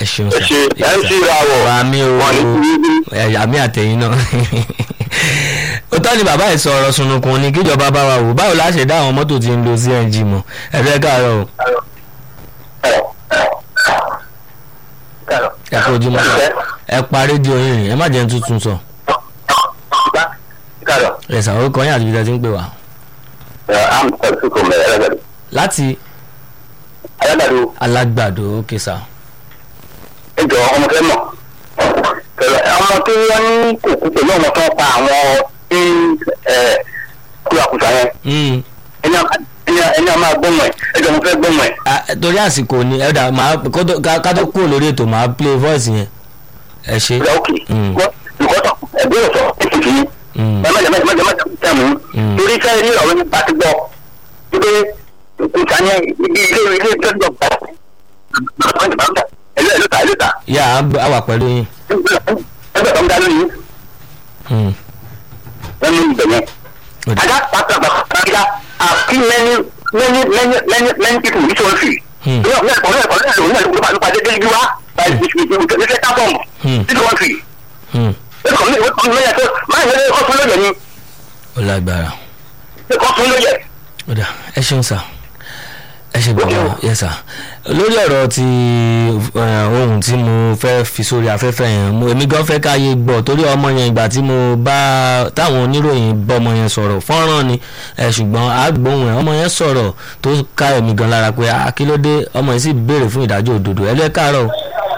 ṣeun ẹ sà ṣe ẹ ń ṣe ìràwọ̀ àmì o wọn ní kúrú ẹ, àmì àtẹ̀yìn náà òótọ́ ni bàbá ẹ̀ sọ̀rọ̀ sunukun ni kíjọba bá wa wò báwo la ṣe dá àwọn mọ́tò tí ń lo cng mọ̀ ẹ̀rọ ẹ̀ káàárọ̀ o ẹ kó ojúmọ́ ẹ pa rédíò yín ẹ má jẹ́ ń tuntun sọ ẹ sàwọn kan yín àti ibi tí a ti ń pè wá am tẹ̀sí kò mẹ́rẹ̀ ẹlẹ́gbẹ̀rẹ̀ láti ayélujára alágbàdo ókè sà ẹjọ ọmọ fẹ́ mọ̀ pẹ̀lú ọmọ tí wọ́n ní kòkó pẹ̀lú ọmọ tó ń pa àwọn tí kúrakùsà yẹn Mm. ẹni a- ẹni a- ẹni a máa gbọ́mọ̀ ẹ̀ ẹjọ mo fẹ́ gbọ́mọ̀ ẹ̀ Ah, torí àsìkò ni ẹ̀dà máa kó tó- ká ká tó kúrò lórí ètò máa play voice yẹn ẹ ṣe. ìgbà òkè Mm. nǹkan tó ẹgbẹ́ ọ̀sọ̀ ètùtù yìí Mm. ẹ má jẹ má jẹ má jẹ má jẹ tẹ̀ mú Mm. torí fẹ́ rí ọ̀rọ̀ nípa ti gbọ́ wípé kùsà yẹn ibi ilé ilé ìjọba gbà ẹlẹ́ ẹlẹ́ ta ẹlẹ́ ta yà á gbọ́- á wà pẹ̀lú yín. ẹgbẹ́ tó ń dá lóyún Mm. wọ́n ní ibẹ̀ yẹn. Ó dà. And that part of Africa have seen many, many, many, many, many people which one free. Hmm. You know, yeah, for real, for real, for real, for real, for real, you are, by the, the, the, the, the second bomb. Hmm. This one free. Mm. This one, this one, this one, máa ń lé ọkọ̀ lóye ni, ó lágbára ọkọ̀ lóye. ó dà ẹ ṣeun sà ẹ ṣe bàbá yẹ sà lórí ọ̀rọ̀ ti eh, ohun tí mo fẹ́ fi sórí afẹ́fẹ́ yẹn mo èmi gan fẹ́ káyé gbọ́ torí ọmọ yẹn ìgbà tí mo bá táwọn oníròyìn bọ́ ọmọ yẹn sọ̀rọ̀ fọ́nrán ni ẹ ṣùgbọ́n àgbóhùn ẹ̀ ọmọ yẹn sọ̀rọ̀ tó ká ẹ̀mí gan lára pé ah kí ló dé ọmọ yẹn sì béèrè fún ìdájọ́ òdodo ẹ lẹ́ káàárọ̀ o.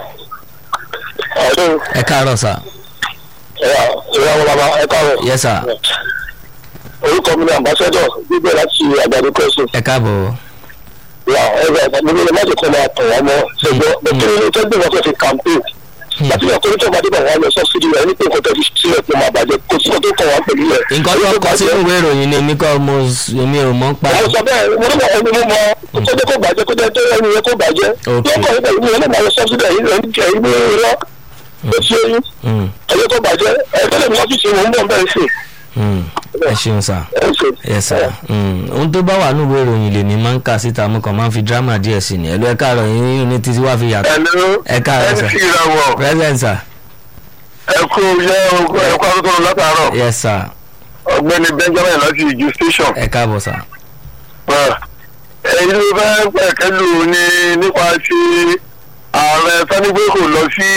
Ẹ̀dùn, ẹ káàárọ̀ sà ẹ̀yà, ìyá wọn bàbá, ẹ káàárọ̀. yẹ sà Orúkọ mi ni Ambassador, gbígbé láti àgbàdo kọ́sùn. ẹ káàbọ̀ Ìyá, ẹgbẹ́ mo ní láti kọ́ máa tàn wọ́n mọ́. Ṣùgbọ́n, mo kí ni tó gbé wọn fẹ́ fi campaign. Láti yàn kó ní tó máa dé bá wọn lọ sọ́sídì rẹ̀ ní pé nǹkan tó fi sílẹ̀ pé máa bàjẹ́ kò sí ọdún kan wá pẹ̀lú rẹ̀. nǹkan tó kọ sínú ìwé ìròyìn ni èmi kọ́ mo èmi ò mọ̀ ń pa àwọn sọ bẹ́ẹ̀ mo ní mọ̀ ẹni mo mọ kó jẹ́ kó bàjẹ́ kó jẹ́ tó ẹni yẹn kó bàjẹ́ Ok. lọ́kọ̀ nípa ìlú yẹn lè máa lọ sọ́sídì ẹ̀yìn rẹ̀ ní ẹ̀yìn ní irọ́ ó ti ẹ̀yìn Mm, ẹ̀yẹ kó bàjẹ́ ẹ̀ẹ́dẹ́lẹ̀ mi ọ́fíìsì mò ń bọ̀ bẹ́ẹ̀ sí mm. ẹ ṣeun sà. ẹ̀ ṣe. yes sir mm. ohun tó bá wà nínú ìwé ìròyìn lèmi máa ń kà síta mo kàn máa ń fi drama díẹ̀ sí ni ẹ̀lú ẹ̀ka àrọ̀ yín ní títí wá fi yàtọ̀ ẹ̀lú Ẹ káàárọ̀, sir. mc ìràwọ̀ present sir ẹ̀kú yẹ ẹ̀kú akókòrò látàárọ̀ yes sir ọ̀gbẹ́ni benjamin láti ìjú station ẹ káàbọ̀ sir èyí ló fẹ́ pẹ̀kẹ́lù ní nípa ti ààrẹ sanigbe kò lọ sí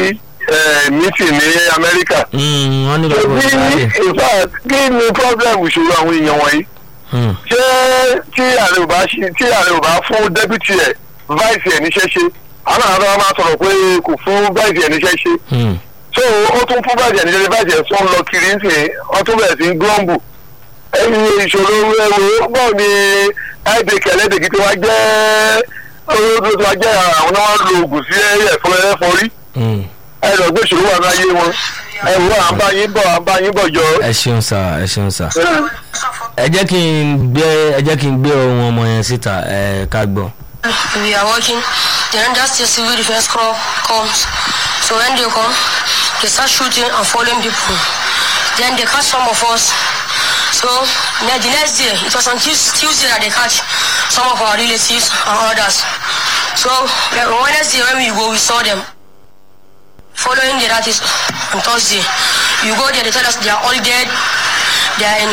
mítì ní amẹ́ríkà Mm, wọ́n nílò ìwé kí ìwádìí in fact kí ni problem ìṣòro àwọn èèyàn wọ̀nyí Mm, ṣé tí ààrẹ ò bá ṣe tí ààrẹ ò bá fún deputy ẹ̀ vice ẹ̀ níṣẹ́ ṣe àwọn àwọn àwọn máa sọ̀rọ̀ pé kò fún vice ẹ̀ níṣẹ́ ṣe mm, so ó tún fún vice ẹ̀ níṣẹ́ ṣe vice ẹ̀ tún lọ kiri ń sìn wọ́n tún bẹ̀rẹ̀ sí í glọ́ǹbù ẹ̀yin ìṣòro ẹ̀wò bọ́ọ̀ ni ibk ẹlẹ́dẹ̀kì tí wọ́n jẹ́ olóòtú tí wọ́n jẹ́ àwọn náà wọ́n lo oògùn sí ẹ̀fọ́ ẹ̀fọ́ rí mm. ẹ lọ gbé ìṣòro wà ní ayé wọn ẹ wọ à ń bá yín bọ̀ à ń bá yín bọ̀ jọ. ẹ ṣeun sir ẹ ṣeun sir ẹ jẹ́ kí n gbé ẹ jẹ́ kí n gbé ohun ọmọ yẹn síta ẹ ká gbọ́. we are working. The Rangers State Civil Defense Corps comes. So when they come, they start shooting and following people. Then they catch some of us. So now the next day, it was on Tues- Tuesday that they catch some of our relatives and others. So like, on Wednesday when we go, we saw them. Following day, that is on Thursday, you go there, they tell us they are all dead. They are in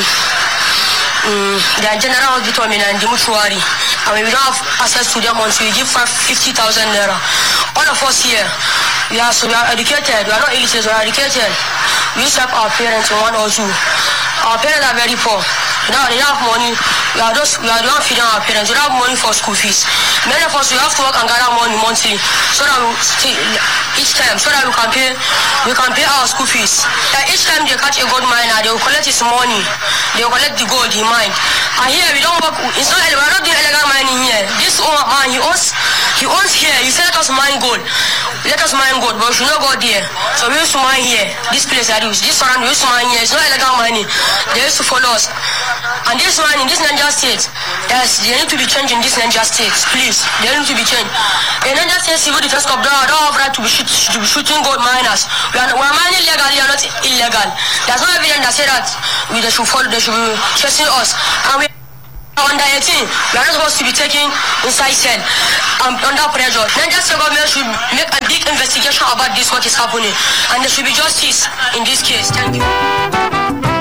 mm, they are general hospital in the mortuary and we don't have access to them until we give five fifty thousand naira all of us here we are so we are educated we are not illiterate we are educated we used to help our parents in one or two our parents are very poor now they don't have money we are just we are not feeding our parents we don't have money for school fees many of us we have to work and gather money monthly so that we stay each time so that we can pay we can pay our school fees like each time they catch a gold miner they will collect his money they will collect the gold he mine and here we don't work it's not we are not doing illegal mining here this owner man he owns he owns here he said let us mine gold let us mine gold but we should not go there so we used to mine here this place that is this surround we used to mine here it's not illegal mining they used to follow us and this mining this Niger state yes they need to be changed in this Niger state please they need to be changed in Niger state civil defense corps don't, don't have right to be, shoot, to be shooting gold miners we are, we are mining legally we are not illegal there's no evidence that say that we they should follow they should be chasing us and we under 18 we are not supposed to be taking inside cell um, under pressure Niger state government should make a big investment investigation about this what is happening and there should be justice in this case thank you.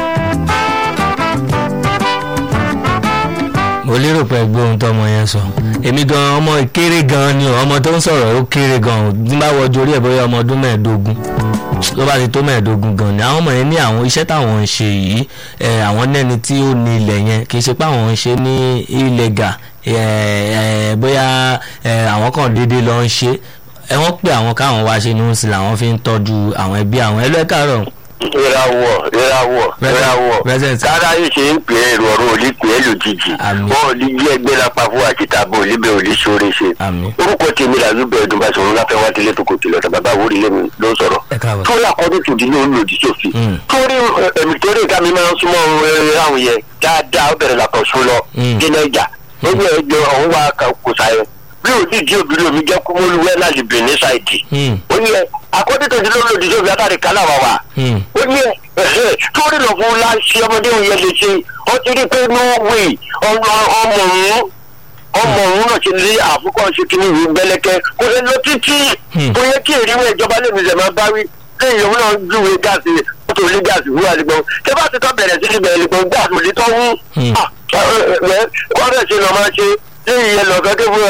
mo lérò pé ẹgbẹ́ ohun tọmọ yẹn sọ èmi gan ọmọ kéré gan ni o ọmọ tó ń sọ̀rọ̀ ó kéré gan o tí n bá wọjú orí ẹ̀ bóyá ọmọ ọdún mẹ́ẹ̀ẹ́dógún ló bá ti tó mẹ́ẹ̀ẹ́dógún gan ni àwọn ọmọ yẹn ní àwọn iṣẹ́ táwọn ń ṣe yìí ẹ̀ àwọn nẹ́ni tí ó ní ilẹ̀ yẹn kì í ṣe pé àwọn ń ṣe ní illegal ẹ̀ ẹ̀ bóyá ẹ̀ àwọn kan déédéé lọ ń ṣe ẹ̀ wọ́n pè àwọn káwọn wá ṣe ní oṣù làwọn fi ń tọ́jú àwọn ẹbí àwọn ẹlẹ́kàárọ̀ ìràwọ̀ ìràwọ̀ ìràwọ̀ Present. kára yìí ṣe ń pè é ìrọ̀rùn òní pè é lójijì Àmín. wọn ò ní yí ẹgbẹ́ lápá fún àti tàbí òlíbẹ̀ òní sóore ṣe. àmì orúkọ tèmi là ló bẹ̀rẹ̀ dùnbà sọ̀rọ̀ láfẹ́ wá délé tó kò tilẹ̀ ọ̀tà bàbá àwòrán ilé mi ló ń sọ̀rọ̀. ẹ káàbọ̀ torí àkọ́dún tòdì ní olùdí sófin. Mm. torí ẹ̀mí torí ìka mi máa ń súnmọ́ ẹ̀rọ àwọn yẹn dáadáa ó bẹ̀rẹ̀ làkọ̀ sún lọ Mm. dínà ìjà ó ní ẹjọ́ ọ̀hún wa kò sáyẹn bí òdìdí obìnrin omi jẹ́ kúmọ́lúwẹ́ láti bìnní ṣáìdì Hmm, ó ní ẹ àkọ́dún tòdì ní olùdí sófin látàrí kálá wa wa hmm, ó ní ẹ ẹhẹ torí lọ fún láṣẹ ọmọdé òun yẹn lè ṣe ó ti rí pé no way ọmọ ọmọ òun ọmọ òun náà ti lé àfikọ́ ṣe kí ní ìwé gbẹlẹkẹ kò lè lọ títí Hmm. kò yẹ kí ìrìwé ìjọba lèmi ṣẹ̀ máa bá wí lẹ́yìn òun náà júwe gáàsì mọ́tò ilé gáàsì wúwà lẹ́gbọ̀n tẹ́ bá ti tọ́ bẹ̀rẹ̀ sí ibẹ̀ lẹ́gbọ̀n gáàsì òlé tó wú Hmm. wọ́n bẹ̀ ṣe lọ máa ṣe lẹ́yìn yẹn lọ gẹ́gẹ́ fún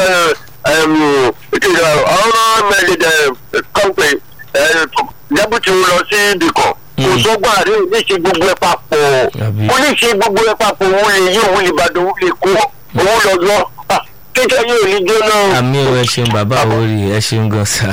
ọ̀rọ̀ mẹ́lẹ̀dẹ̀ kọ́ńpẹ̀ dẹ́bùtì lọ sí ibì kan kò Hmm. sọ́gbà rí ní ṣe gbogbo ẹ̀ papọ̀ Àbí. ó ní ṣe gbogbo ẹ̀ papọ̀ òun lè yí òun lè bàdàn òun lè kó òun lọ lọ kíkẹ́ yóò ní jóná. àmì ò ẹ ṣeun bàbá àwòrì ẹ ṣeun gan sa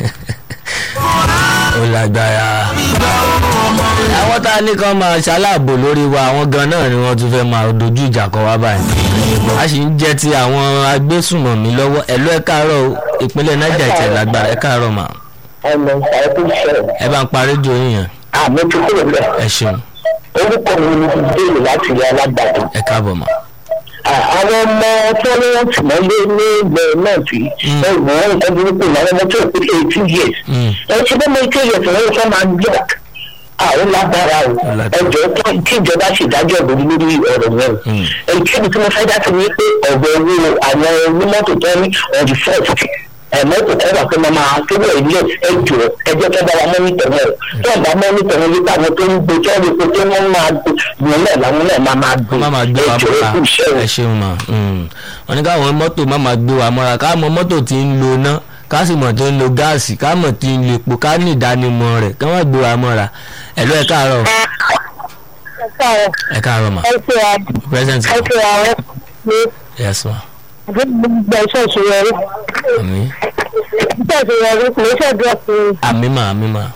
ó lágbára àwọn tá a ní kan máa ṣaláàbò lórí wa àwọn gan náà ni wọ́n tún fẹ́ máa dojú ìjà kọ wá báyìí a sì ń jẹ́ ti àwọn agbésùnmọ̀mí lọ́wọ́ ẹ̀lú ẹ̀ káàárọ̀ o, ìpínlẹ̀ niger ìtẹ̀ lágbára ẹ̀ káàárọ̀ mà ọmọ ṣàìkú ṣẹlẹ̀ ẹ bá ń pa rédíò yín yẹn àmì ti kúrò bẹ ẹ ṣeun orúkọ mi ni ti béèrè láti ilé alágbàdo ẹ káàbọ̀ mà àwọn ọmọ tí wọn ní wọn tì mọ́lé ní ilẹ̀ náà tí ẹ̀wọ̀n nǹkan burúkú ní àwọn ọmọ tó kú eighteen years Mm. ẹ ti bọ́ mọ eighteen years wọn fẹ́ máa block àwọn lágbára o Ó lágbára. ẹjọ́ tó kí ìjọba ṣèdájọ́ lórí lórí ọ̀rọ̀ náà Mm. èyí tí mo fẹ́ dá sí ni pé ọ̀rọ̀ owó àwọn onímọ́tò tó ní on the first mọ́tò kan wà pé máa kébẹ̀ ilé ẹjọ́ ẹjọ́ tó bá wa mọ́nítọ̀ náà tó ń bá mọ́nítọ̀ náà nípa àwọn tó ń gbé tó ń rí pé tó wọ́n máa gbé wọn náà làwọn náà máa máa gbé má máa gbé wa ẹjọ́ mọ́ra ẹkú iṣẹ́ o. ẹ ṣeun mà mm. wọ́n ní káwọn mọ́tò má máa gbé wa mọ́ra ká mọ mọ́tò tí ń lo iná ká sì mọ̀ tó ń lo gáàsì ká mọ̀ tí ń lo epo ká ní ìdánimọ̀ rẹ̀ ká má gbé wa mọ́ra ẹ̀lú ẹ̀ káàárọ̀ ẹ̀ káàárọ̀ mà present yes ma àmì àmì mà àmì mà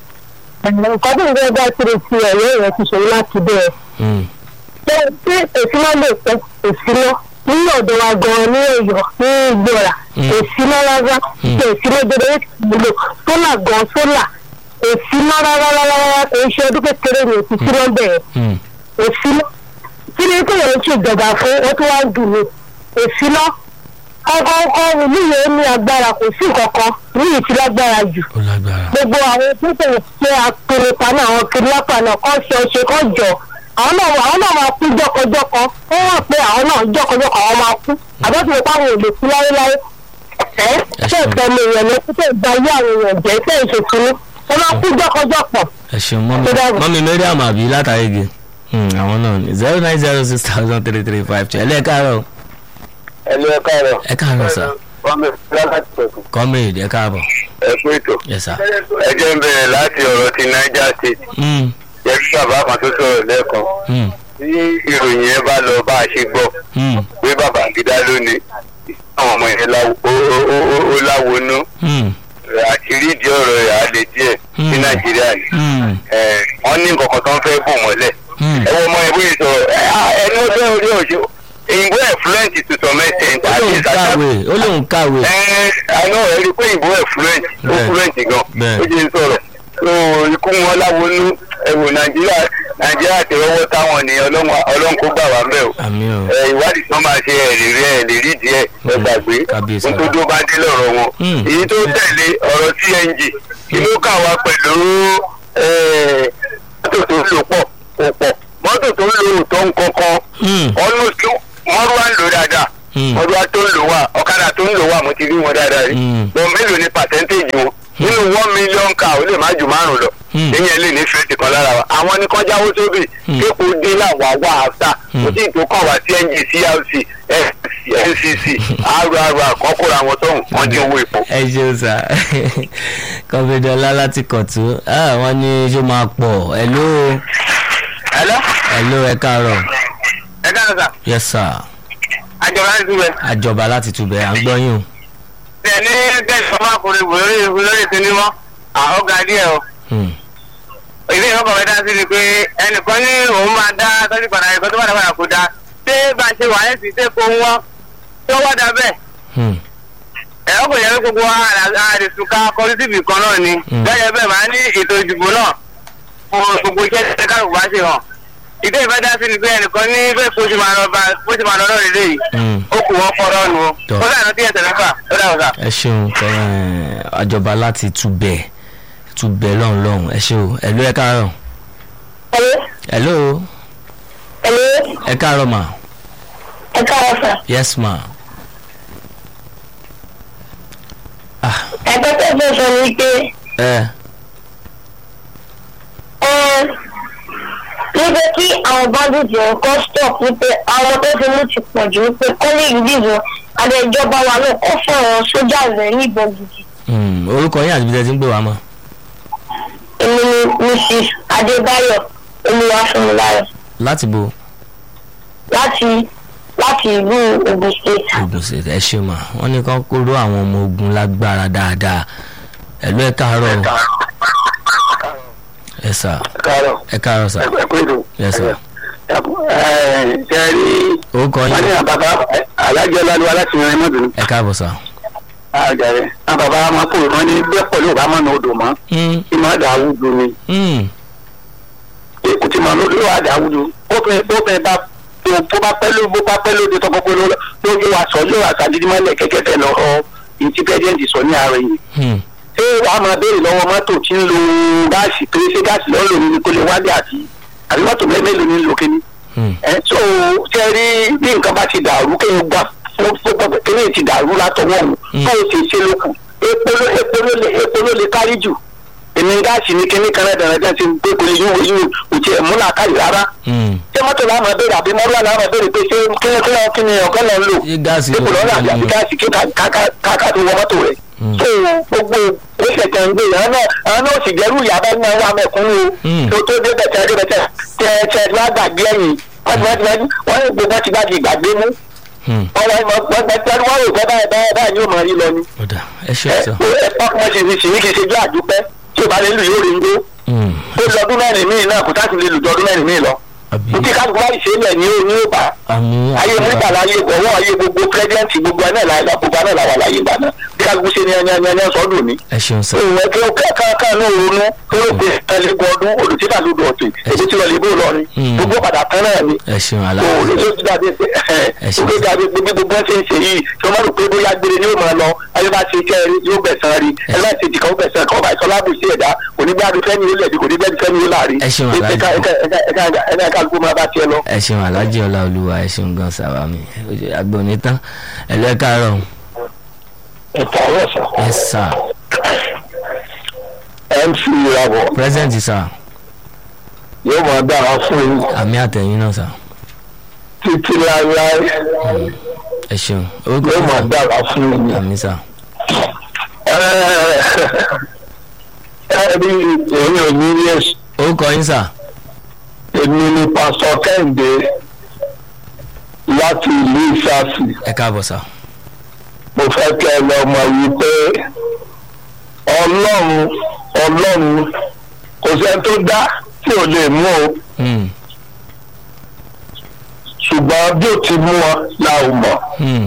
nǹkan tó ń gbé bá kiri sí ẹ̀rọ rẹ̀ ti ṣòro láti bẹ̀rẹ̀. Mm. ṣé ṣé èsìná lè pẹ́ èsìná nínú ọ̀dọ̀ wa gan-an ní ẹ̀yọ́ ní ìgbọ̀ra Mm. èsìná rárá Mm. ṣe èsìná dédé ìlò sólà gan sólà èsìná rárá rárá rárá kò ń ṣe ọdún kékeré ní òsì síná bẹ̀rẹ̀ Mm. èsìná kí ni kí èèyàn ṣèjọba fún wọn tó wá ń dùn mí èsìná ọkọ̀ ọkọ̀ ìlú yẹn ní agbára kò sí nǹkan kan ní ìtì lágbára jù ó lágbára gbogbo àwọn tó tẹ̀lé ṣe àpèrèta náà àwọn kidnapper náà kọ́ ṣe ọṣẹ kọ́ jọ àwọn náà àwọn náà máa kú jọkọjọkọ ó wà pé àwọn náà jọkọjọkọ àwọn máa kú àbẹ́tí wọn pàwọn ò lè kú láéláé ẹ ṣé ìtọ́nu èèyàn ló kú tó gba ayé àwọn èèyàn jẹ́ ṣé ìṣètùnú wọn máa kú jọkọjọpọ̀ ẹ ṣeun mọ́mí Tó dáàbò. mọ́mí mariam àbí látàrí ge àwọn náà ní zero nine zero six thousand three three five two ẹ̀lẹ́ ẹ̀ káàárọ̀ ẹ̀lú ẹ̀ káàárọ̀. ẹ̀ káàárọ̀ sà wọ́n mi láti pẹ̀kú. comrade ẹ̀ káàbọ̀ ẹ kú ètò. yes sir. ẹ jẹ́ ń bẹ̀rẹ̀ láti ọ̀rọ̀ ti niger state. Mm. yẹ kí bàbá kan tó sọ̀rọ̀ lẹ́ẹ̀kan. Mm. tí ìròyìn yẹn bá lọ bá a ṣe gbọ́ Mm. pé bàbá gidá lónìí àwọn ọmọ yẹn láwo- ó- ó- ó- ó- ó láwonú Mm. àṣírí ìdí ọ̀rọ̀ rẹ̀ á lè díẹ̀ ní Hmm. nàìjíríà ni. Mm. Ẹ̀, wọ́n ní nǹkan kan tó ń fẹ́ bò mọ́lẹ̀. Mm. ẹ wọ́n ọmọ yẹn bóyá sọ̀rọ̀ ẹ, á, ẹni ó fẹ́ orí òṣè ìbò ẹ̀fluent to some extent ó àti lóun ìsàkà kàwé ó lóun kàwé ẹ àná ẹ rí i pé ìbò ẹ̀fluent ó Bẹ́ẹ̀. fluent gan Bẹ́ẹ̀. ó jẹ́ sọ̀rọ̀ so ikú wọn láwonú ẹ̀wò nàìjíríà nàìjíríà ti rọwọ́ táwọn ni Ọlọ́run- ọlọ́run kó gbà wá mẹ́ o àmì o ẹ, ìwádìí tí wọ́n máa ṣe ẹ̀ lè rí ẹ̀ lè rí díẹ̀ ẹ Hmm. gbàgbé Kábíyèsí ohun tó dó bá dé lọ́rọ̀ wọn Hmm. èyí tó tẹ̀lé ọ̀rọ̀ cng kí ló kà wá pẹ̀lú ẹ̀, mọ́tò tó ń lò pọ̀ kò pọ̀ mọ́tò tó ń lò tó ń kọ́kọ́ Mm. almost mọ́rúwá ń lò dáadáa Hmm. mọ́rúwá tó ń lò wá ọ̀kadà tó ń lò wá mo ti rí wọn dáadáa rí Hmm. bọ́n mélòó ni pàṣẹ́ntéèjì wọn nínú one million car ó lè má ju márùn lọ Hmm. ìyẹn lè ní fẹ́ẹ̀tì kan lára wa àwọn ní kan jáwó sóbì Hmm. kéèkó dé làwọn àwa àfta Hmm. ó sì tó kàn wá sí ng crc ncc rr àkọ́kọ́ra wọn tóun wọ́n dín owó epo. ẹ ṣeun sà kọ́fíńdọ́lá láti kọ̀tún Ah, wọ́n ní ṣó máa pọ̀ hello ẹ̀lọ́ hello ẹ káàárọ̀ ẹ káàárọ̀ sà yes sir àjọba láti túbẹ̀. àjọba láti túbẹ̀ à ń gbọ́ yín o. tẹ̀ ní tẹ̀sán ọmọkùnrin wò lórí lórí sinimá àwọn ga díẹ̀ o. Hmm. ilé ìwọ́n kan fẹ́ dá sí ni pé ẹnìkan ní òun máa dá tọ́jú padà ẹ̀kọ́ tó padà padà kó dá ṣé bá a ṣe wà ẹ̀ sì ṣe kó wọ́n tó wá dá bẹ́ẹ̀. Hmm. ẹ̀rọ kò yẹ kí gbogbo àdìsùn ká kọjú síbi kan náà ni Mm. gẹ́gẹ́ bẹ́ẹ̀ máa ní ètò ìdìbò náà fún gbogbo iṣẹ́ tí kálukú bá ṣe hàn. ìdí ìfẹ́ dá sí ni pé ẹnìkan ní bẹ́ẹ̀ kó ṣe máa lọ bá kó ṣe máa lọ lọ́rọ̀ ilé yìí Hmm. ó kù wọ́n kọ́ lọ́nu o. Tọ́. ó dànù tí ẹsẹ̀ mẹ́fà ó dà ọ̀sà. ẹ ṣeun ẹ, àjọba láti túbẹ̀ túbẹ̀ lọ́hùn lọ́hùn ẹ ṣe o hello ẹ káàárọ̀ ẹ̀lẹ́ hello ẹ̀lẹ́ ẹ káàárọ̀ ma ẹ káàárọ̀ sà. yes ma. ah ẹgbẹ́ tó fẹ́ sọ ni pé ẹ ẹ níbi kí àwọn bandits yẹn kọ́ stop wípé àwọn tó ti mú ti pọ̀ jù wípé kọ́lé ìdìbò àti ìjọba wa náà kọ́ fún àwọn sójà rẹ̀ níbọn gidi. hmm, orúkọ yín àti ibi tẹ́ ti ń gbé wa mọ́ èmi ni mrs adébáyọ̀ olúwàfúnmiláyọ̀ láti bo láti láti ìlú ogun state. ogun state ẹ ṣe ma wọ́n ní kán kóró àwọn ọmọ ogun lágbára dáadáa hello ẹ káàárọ̀ o ẹ sà káàárọ̀ ẹ káàárọ̀ sà ẹ kú ètò. yes sir ṣe rí orúkọ wọ́n yín ní àbàbà alájọ lálùwà láti rìn mọ́tò ẹ káàbọ̀ sà. àjàrẹ́ àbàbà máa kó wọn ní bẹ́ẹ̀ pẹ̀lú ọ̀bá mọ́nà odò mọ́ Hmm, ìmọ̀ àdáwùdù ni hmm, èkó tí màá lórí àdáwùdù bófin bá tó bá pẹ́ ló bó bá pẹ́ lóde tó kọ́kọ́ ló ló wà sọ yóò wà sàdídí mọ́lẹ̀ kẹ́kẹ́ tẹ̀ lọ́rọ́ ìtí pẹ́jẹ́ǹtì sọ ní ààrẹ yìí hmm, ṣé wàá máa béèrè lọ́wọ́ mọ́tò tí ń lo gáàsì pé ṣé gáàsì lọ́ọ́ lò ní kó lè wálé àti àbí mọ́tò mélòó ní lò kíní hmm. ẹ tó ṣe rí bí nǹkan bá ti dàrú kéèyàn gbà fún fún kéèyàn ti dàrú látọwọ́ òun Mm. bó o ṣe ṣe lókù epo ló epo ló lè epo ló lè kárí jù èmi gáàsì ní kíní kan lẹ́dàá lẹ́dàá ti pé kò lè yíwò yíwò kò tiẹ̀ múlá kárí rárá hmm. ṣé mọ́tò láwọn máa béèrè àbí mọ́tò láwọn máa béèrè pé ṣé kíni kíni kíni ọ̀gá náà ń lò ṣé gáàsì epo lọ́nà àbí àbí ló gáàsì kí káká tó wọ mọ́tò rẹ̀ Mm. tó gbogbo oṣù tẹ̀ ń gbé yàrá náà àwọn náà sì jẹ́rú ìyá bá ní àwọn amẹ̀kúnnú Mm. tó tó dé bẹ̀tẹ̀ dé bẹ̀tẹ̀ tẹ̀ tẹ̀ wá gbàgbé ẹ̀yìn wọ́n ti wọ́n ti wọ́n ní gbogbo wọn ti gbàgbé ìgbàgbé mú Hmm, wọ́n wọ́n wọ́n wọ́n wọ́n wọ́n rò pé báyìí báyìí báyìí yóò máa rí lọ ni ó dà ẹ ṣe ẹ sọ. ẹ pọ́kùnrin sì ní sì ní kì í ṣe jọ àdúpẹ́ tí ò bá lè lù yóò rí ndó Hmm, ó lọ́dún mẹ́rin míì náà kò táàtì lè lù jọdún mẹ́rin míì lọ àbí ní tí kálukú bá ṣe é lẹ̀ ní ó ní ó bá àmì ayé nígbà láyé ọwọ́ ayé gbogbo pírẹ́sidẹ́ǹtì gbogbo ẹ̀ náà láyé gbogbo ẹ̀ náà làwà láyé ìgbà náà bí kálukú ṣe ní ẹni ẹni ẹni sọ́dún ní. ẹ ṣeun sà. òun ẹgbẹ́ kẹ́kẹ́ náà ronú tó ló pe ẹlẹ́gbẹ́ ọdún olùtítà lódò ọ̀tẹ̀ èdè tí wọ́n lè bó lọ ni Mm. gbogbo padà tán náà ni. ẹ ṣeun òun aláàbò ló ti dàbí pé Ẹ ṣeun. ó dàbí pé bí gbogbo ẹ̀ ṣe ń ṣe yìí tí wọ́n rò pé bóyá gbére ni ó máa lọ ayé bá ṣe kẹ́ rí yóò gbẹ̀sán rí Ẹ ẹ bá ṣe jìkà ó gbẹ̀sán kọ́ bá ìsọlá bù sí ẹ̀dá onígbàdùn fẹ́ni ó lẹ̀bi kò ní bẹ́ẹ̀ fẹ́ni ó láàrin Ẹ ṣeun, Alhaji. ẹ̀ka kálukú máa bá tiẹ̀ lọ. ẹ ṣeun aláàjì ọláolúwa ẹ ṣeun gan sàwà mi agbóni tán ẹ lọ ẹ káàárọ̀ ẹ̀ka ọ̀sán. ẹ sà mc ìràwọ̀ present sà yóò máa dára fún yín àmì àtẹ̀yìn náà sà títí láéláé ẹ ṣeun orúkọ yóò yín máa sà dára fún yín. àmì sà ẹ rí èmi ò ní rí èsì orúkọ yín sà èmi ni pásítọ̀ kẹ́hìndé láti ìlú ìsáàsì ẹ káàbọ̀ sà mo fẹ́ kẹ́ ẹ lọ mọ̀ yìí pé ọlọ́run ọlọ́run kò sẹ́ni tó dá tí ò lè mú o Hmm, ṣùgbọ́n bí ó ti mú wọn la ò mọ̀. hmm,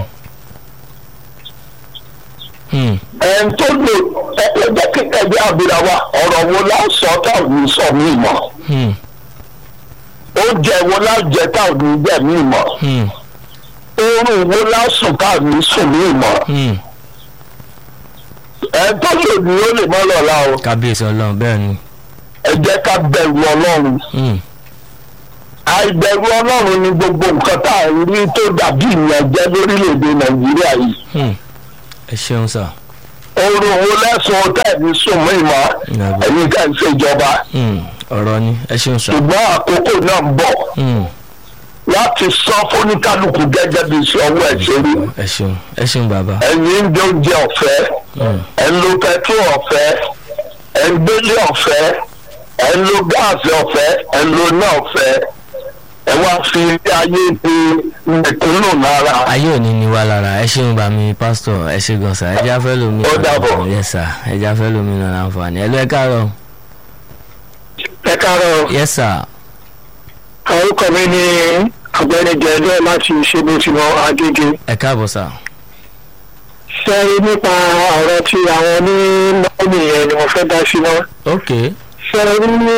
hmm, ẹn tó lè ẹgbẹ́ kíkẹ́ bí abira wa ọ̀rọ̀ wo la sọ táwọn sọ mí mọ̀ hmm, oúnjẹ wo la jẹ táwọn jẹ mí mọ̀ hmm, oorun wo la sùn táwọn sùn mí mọ̀ hmm. ẹn tó lè ní ó lè mọ́ lọ́la o kábíyèsí ọlọ́run bẹ́ẹ̀ ni ẹ jẹ́ ká bẹ̀rù ọlọ́run Hmm, àìbẹ̀rù ọlọ́run ni gbogbo nǹkan tá à ń rí tó dàbí ìyànjẹ lórílẹ̀‐èdè nàìjíríà yìí hmm. ẹ ṣeun sà oorun owó lẹ́sùn tẹ̀mí sùn mí mọ́ Nàbọ̀. ẹ̀yin tẹ̀ ń ṣèjọba Hmm, ọ̀rọ̀ ni ẹ ṣeun sà. ṣùgbọ́n àkókò náà ń bọ̀ Hmm, láti sọ fóníkálukú gẹ́gẹ́ bí iṣẹ́ ọwọ́ ẹ̀ ṣe rí ẹ ṣeun ẹ ṣeun bàbá. ẹ̀yin ń jẹ oúnjẹ ọ̀fẹ́ Hmm, ẹ̀ ń lo pẹtrol ọ̀fẹ́ ẹ̀ ń gbélé ọ̀fẹ́ ẹ̀ ń lo gáàsì ọ̀fẹ́ ẹ̀ ń lo náà ọ̀fẹ́ ẹ̀ wá fi ilé ayé di mẹ̀kúnnù náírà. ayé òní ni wà lára ẹ ṣeun bá mi pásítọ̀ ẹ ṣe gan sà ẹ já fẹ́ lómi. Ó dàbọ̀. yẹ sà ẹ já fẹ́ lómi náà láǹfààní ẹ lọ ẹ káàárọ̀. ẹ káàárọ̀ yẹ sà orúkọ mi ní ọ̀gbẹ́ni jẹ̀ẹ́dẹ́ láti ṣébùtìmọ̀ agége ẹ káàbọ̀ sà. ṣe rí nípa ọ̀rọ̀ tí àwọn ní mọ́ọ̀nì yẹn ni mo fẹ́ dá sí náà ok ṣe rí ní wọ́n ní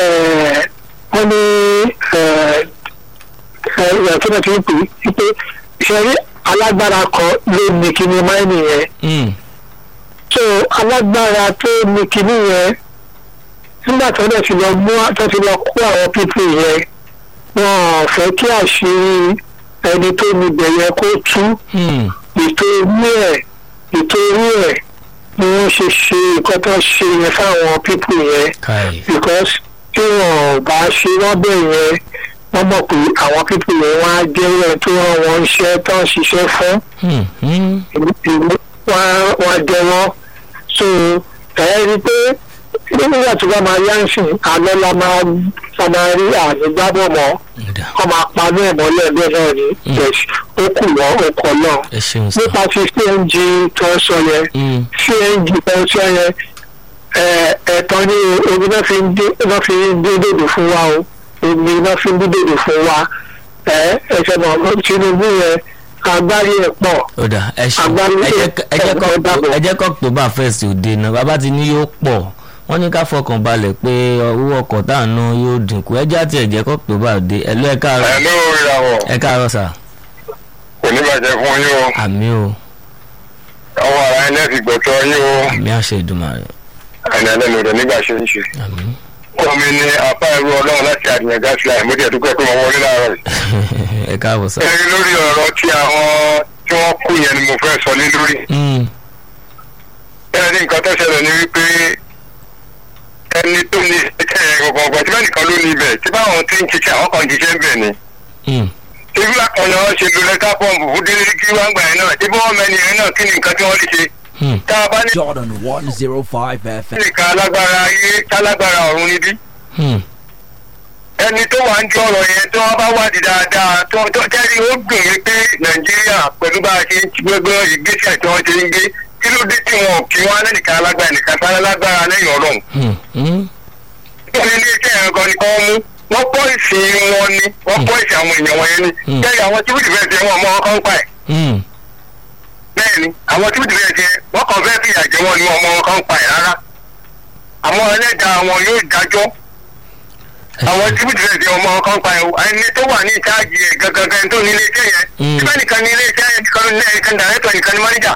ìyá tí wọ́n ti ń pè é pé ṣe rí alágbára kan ló ní kíní máìnì yẹn Hmm, so alágbára tó ní kíní yẹn nígbà tó dẹ̀ ti lọ mú tó ti lọ kó àwọn pípì yẹn wọn ò fẹ́ kí àṣírí ẹni tó níbẹ̀ yẹn kó tú hmm, ìtorí ẹ̀ ìtorí ẹ̀ ni wọ́n ṣe ṣe nǹkan tó ṣe yẹn fáwọn pípì yẹn káì. because tí wọn ò bá ṣe wọ́n bẹ̀ yẹn wọ́n mọ̀ pé àwọn pípì yẹn wọ́n á jẹ́ ẹ̀ tó rán wọn iṣẹ́ tó ń ṣiṣẹ́ fún Hmm, hmm, ìlú wọn wọn jẹ wọn so ẹ rí i pé nígbà tí wọn máa yá ń sìn alẹ́ la máa la máa rí àmì gbábọ̀ mọ́ ọ̀dà wọn máa pa ní ẹ̀mọ́lẹ̀ bẹ́ẹ̀ náà ni Mm. yes ó kù wọ́n ó kọ́ náà ẹ ṣeun sà. nípa ti cng tó ń sọ yẹn Hmm, cng tó ń sọ yẹn ẹ ẹ̀tọ́ ní omi náà fi ń dé náà fi ń dé dòdò fún wa o omi náà fi ń dé dòdò fún wa ẹ ẹsẹ̀ náà Tinubu yẹn agbárí ẹ̀ pọ̀ ọ̀dà ẹ ṣeun Agbárí ẹ jẹ́ ẹ jẹ́ kọ́ ẹ dàbọ̀. ẹ jẹ́ kọ́ october first òde náà bàbá ti ní yóò pọ̀ wọ́n ní ká fọkàn balẹ̀ pé owó ọkọ̀ tá à ń ná yóò dínkù ẹ já tiẹ̀ jẹ́ kọ́ october òde ẹ lọ ẹ káàárọ̀ ẹ̀ ló ìràwọ̀ ẹ káàárọ̀ sà kò ní bàjẹ́ fún yín o àmì o ọwọ́ ara ẹ̀ lẹ́sìn gbọ̀tọ̀ yín o àmì àṣẹ ìdùmarè ẹni ẹlẹ́nu rẹ̀ nígbà ṣe ń ṣe. àmì wọ́n mi ní apá ẹrú ọlọ́run láti àdìyàn gáàsì láì mo jẹ́ dúpẹ́ pé mo wọlé láàárọ̀ yìí. ẹ káàbọ̀ sà. ẹni lórí ọ̀rọ̀ tí àwọn tí wọ́n kú yẹn ni mo fẹ́ sọ lé lórí. Hmm, ẹni nǹkan tó ṣẹlẹ̀ ni wípé ẹni tó ní iṣẹ́ gbọ̀ngàn ọ̀gbọ̀n tí bẹ́ẹ̀ nìkan ló ní ibẹ̀ tí báwọn ti ń ṣiṣẹ́ àwọn kan ń ṣiṣẹ́ ń bẹ̀ ni. hmm, ibi àkànlò wọn ṣe lu lẹ́tà pọ́ǹpù fún délé kí wọ́n gbà yẹn náà tí bí wọ́n mẹ́ni yẹn náà kí ni nǹkan tí wọ́n lè ṣe. hmm, tá a bá ní Jordan 105 FM. nìkan alágbára ayé tálágbára ọ̀run níbí. hmm, ẹni tó wà ń jọ ọ̀rọ̀ yẹn tí wọ́n bá wádìí dáadáa tó tó jẹ́rìí ó dùn mí pé nàìjíríà pẹ̀lú bá a ṣe ń gbégbé ìgbésẹ̀ tí wọ́n ṣe ń gbé kí ló dé tí wọn ò kí wọn lẹ́nìkan alágbára nìkan tá lágbára lẹ́yìn ọlọ́run. hmm, hmm, wọ́n ní iléeṣẹ́ ẹ̀rọ kan ní kọ́ mú wọ́n pọ́ ìsìn wọn ni wọ́n pọ́ ìsìn àwọn èèyàn wọn yẹn ni Mm. jẹ́rìí àwọn tíbìtì fẹ́ẹ́ ṣe wọn mọ́ ọkọ̀ ń pa ẹ̀ hmm. bẹ́ẹ̀ ni àwọn tíbìtì fẹ́ẹ́ ṣe wọ́n kàn fẹ́ẹ́ fìyà jẹ wọn ni wọn mọ́ ọkọ̀ ń pa ẹ̀ rárá àwọn ẹlẹ́dàá wọn yóò dájọ́ ẹ àwọn ṣeun. tíbìtì fẹ́ẹ́ ṣe ọmọ ọkọ̀ ń pa ẹ̀ ẹni tó wà ní ìtaàjì ẹ̀ gangan tó ní iléeṣẹ́ yẹn Mm. síbẹ̀ nìkan ní iléeṣẹ́ yẹn nìkan ní ẹ̀kan dàrẹ́tọ̀ nìkan ní máníjà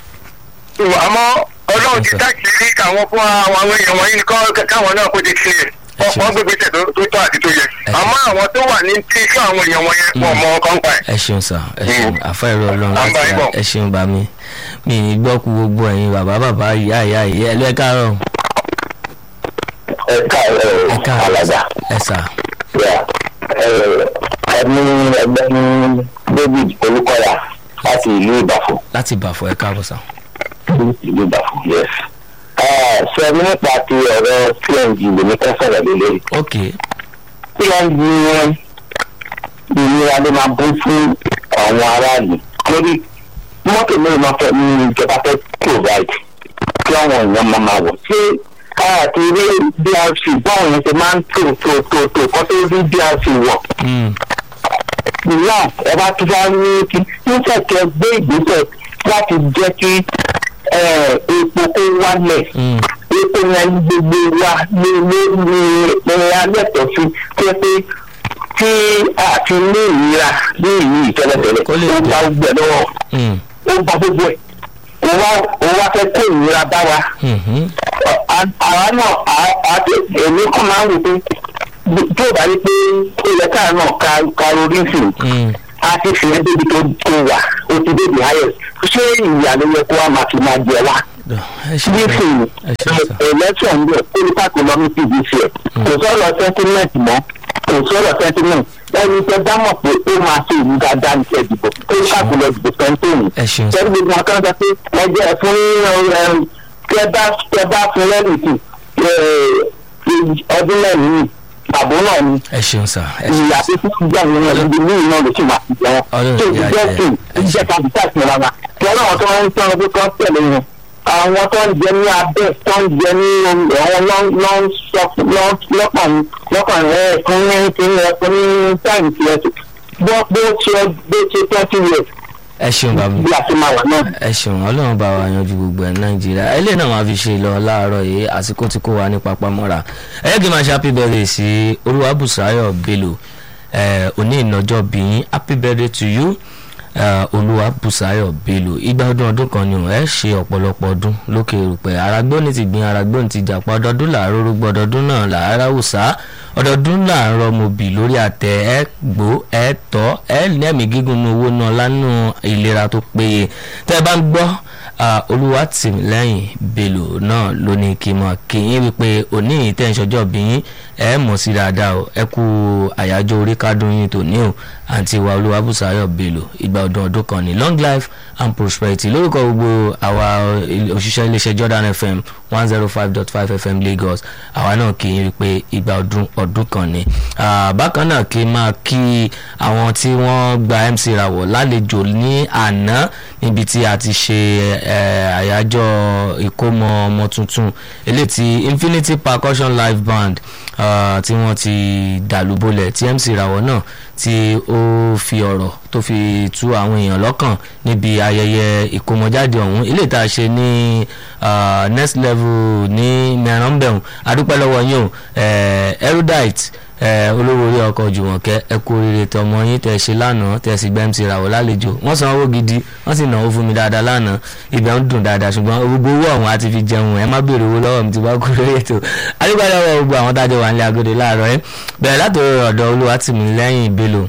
àmọ́ ọlọ́run ti Yes, sir. dákìrí káwọn fún àwọn àwọn èèyàn wọ̀nyí nìkan káwọn náà kó ti kílẹ̀ Ẹ ṣeun. wọ́n gbégbé tẹ̀ tó tó tọ́ àti tó yẹ Ẹ àmọ́ àwọn tó wà ní tí iṣẹ́ àwọn èèyàn wọ̀nyẹn wọ́n mọ ọkàn pa ẹ̀. ẹ ṣeun sà ẹ ṣeun Mm. àfa ìrọ̀ ọlọ́run À ń bá láti yín ra bọ̀. ẹ ṣeun bá mi mi ì gbọ́ ku gbogbo ẹ̀yin bàbá bàbá ìyá ìyá ìyá ẹ lọ ẹ káàárọ̀ ẹ káàárọ̀ ẹ káàárọ̀ alàgbà ẹ sà yà ẹni ẹgbẹ́ni david olùkọ́yà láti ìlú ìbàfọ̀ láti bàfọ̀ ẹ káàbọ̀ sà. ìlú ìbàfọ̀ yes. ṣe ní nípa ti ọ̀rọ̀ png lèmi kẹ́ sọ̀rọ̀ lé lórí. ok png yẹn ìnira ló máa bú fún àwọn aráàlú lórí mọ́tò mẹ́rin máa fẹ́ ní ìjọba fẹ́ provide kí àwọn èèyàn máa máa wọ̀ ṣé káàkiri ilé drc báwọn yẹn ṣe máa ń tò tò tò tò kọ́ tó rí drc wọ̀ hmm, ìyá ẹ bá tún bá ní kí níṣẹ́ kẹ gbé ìgbésẹ̀ láti jẹ́ kí eh, epo kó wálẹ̀ hmm, epo yẹn ní gbogbo wa ní ní ní ní alẹ́tọ̀ sí pé pé tí àti ní ìlera ní ìlú ìtẹ́lẹ̀tẹ́lẹ̀ Kó lè ó dé. gba gbogbo ẹ̀ lọ́wọ́ hmm, ó gba gbogbo ẹ̀ ó wá ó wá fẹ́ kó ìlera bá wa hmm, hmm, àwa náà àti èmi kàn máa ń wò pé tí ò bá rí pé ó yẹ káà náà ka karorísìn hmm. a ti fi ẹ́ débi tó tó wà ó ti débi ayọ̀ ṣé ìyá ló yẹ kó wá máa fi máa jẹ wá ẹ ṣe nísìnyí ẹ ṣe sà election ń bọ̀ olùkàkùn lọ ní pdc ẹ̀ kò sọ̀rọ̀ sentiment mọ́ kò sọ̀rọ̀ sentiment ẹni tẹ bá mọ̀ pé ó máa ṣe ìlú dáadáa ní ṣe ìdìbò olùkàkùn lọ dìbò sẹ́ńtòmù ẹ ṣeun sà sẹ́ni gbogbo wọn kan sọ pé ẹjẹ́ fún tẹ bá tẹ bá fún lẹ́rìtì ọdún mẹ́rin yìí àbó náà ni ẹ ṣeun sà ẹ ṣeun ìyá tó ti gbà wọn náà níbi ní ìná ló sì máa ti jẹ wọn Ọlọ́run tó ti ìyá jẹ́ jẹ́. kí ìjẹ́ kábíyà sí rárá tí ọlọ́run tó ń tán ọdún kan tẹ̀lé wọn àwọn tó ń jẹ ní abẹ́ tó ń jẹ ní àwọn lọ́kàn lọ́kàn rẹ̀ fún ní fún ní fún ní táìmù tí ẹ ti bó bó ṣe bó ṣe twenty years ẹ ṣeun bàbá bí a ti máa wà náà. ẹ ṣeun ọlọ́run bá wa yanjú gbogbo ẹ̀ nàìjíríà eléyìí náà máa fi ṣe lọ láàárọ̀ yìí àsìkò tí kò wá ní papamọ́ra ẹ yẹ kí n máa ṣe happy birthday sí olúwàbùsáyọ̀ bello ẹ òní ìnájọ́ bíyín happy birthday to you ẹ olúwàbùsáyọ̀ bello igba ọdún ọdún kan ni ò ẹ ṣe ọ̀pọ̀lọpọ̀ ọdún lókè rúpẹ́ aragbóni ti gbin aragbóni ti jàpá ọdọọdún làárọ̀ rúgbọ ọdọọdún náà làárá wùsà ọdọọdún làárọ̀ mobì lórí àtẹ ẹ gbó ẹ tọ́ ẹ lẹ́mìí gígùn ní owó náà lánàá ìlera tó péye tẹ́ ẹ bá ń gbọ́ olúwatìmílẹ́yìn bello náà ló ní kí n mọ̀ kí yín wípé òní ìtẹ̀sọ́jọ́ bí yín ẹ mọ̀ sí dáadáa o ẹ kú àyájọ́ orí kádùn yín tòní o àǹtí wa olúwabùsáyọ̀ bello ìgbà ọdún ọdún kan ní long life and prosperity lórúkọ gbogbo àwa òṣìṣẹ́ iléeṣẹ́ jordan fm one zero five dot five fm lagos àwa náà kì í rí i pé ìgbà ọdún ọdún kan ni bákan náà kí n máa kí àwọn tí wọ́n gba mc rawọ̀ lálejò ní àná níbi tí a ti ṣe àyájọ́ ìkómọ ọmọ tuntun eléyìí tí infinity percussion live band tí wọ́n ti dàlúbọ̀lẹ̀ tí mc rawọ̀ náà tí ó fi ọ̀rọ̀ tó fi tú àwọn èèyàn lọ́kàn níbi ayẹyẹ ìkómọjáde ọ̀hún ilé ìta ṣe ní next level ní mẹ́rànbẹ̀hún adúpẹ́ lọ́wọ́ yín o erudite olówó orí ọkọ̀ jùmọ̀kẹ́ ẹ kú oríire tọmọ yín tẹ ṣe lánàá tẹ sì gbẹ́m ti ràwọ̀ lálejò wọ́n san owó gidi wọ́n sì náwó fún mi dáadáa lánàá ibẹ̀ ń dùn dáadáa ṣùgbọ́n gbogbo owó ọ̀hún àti fi jẹun ẹ má béèrè owó lọ́wọ́ mi ti bá kú lórí ètò adúpẹ́ lọ́wọ́ gbogbo àwọn tájọ wà nílé agodo láàárọ̀ ẹ bẹ̀rẹ̀ látòrí ọ̀dọ̀ olúwatìmílẹ́yìn ìbélò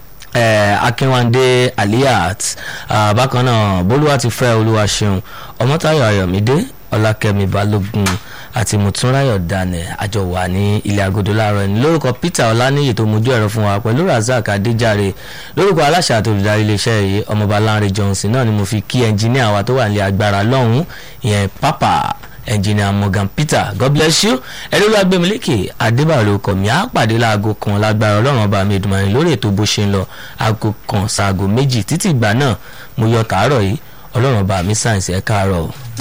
akínwándé aliyat bákan náà bólúwa ti fẹ́ olúwa ṣeun ọmọtáyọ̀ ayọ̀mídé ọlákẹ́mi balógun àti mùtúnráyọ̀ daniel àjọ wà ní ilé agodo láàárọ̀ ẹni lórúkọ peter ọláníyì tó mojú ẹ̀rọ fún wa pẹ̀lú razak adéjàre lórúkọ aláṣà àti olùdarí iléeṣẹ́ yìí ọmọọba lánrẹ johnson náà ni mo fi kí ẹnjìníà wa tó wà ní agbára lọ́hùn-ún ìyẹn pápá engineer morgan peter god bless you ẹni ló agbẹ́mílẹ́kì adébáyọ̀ ló kọ̀ mí á pàdé láago kan lágbára ọlọ́run ọba mi ìdùnnú lórí ètò bó ṣe ń lọ aago kan ṣaago méjì títí ìgbà náà mo yọ tàárọ̀ yìí ọlọ́run ọba mi sáyẹ̀nsì ẹ̀ káàárọ̀ o.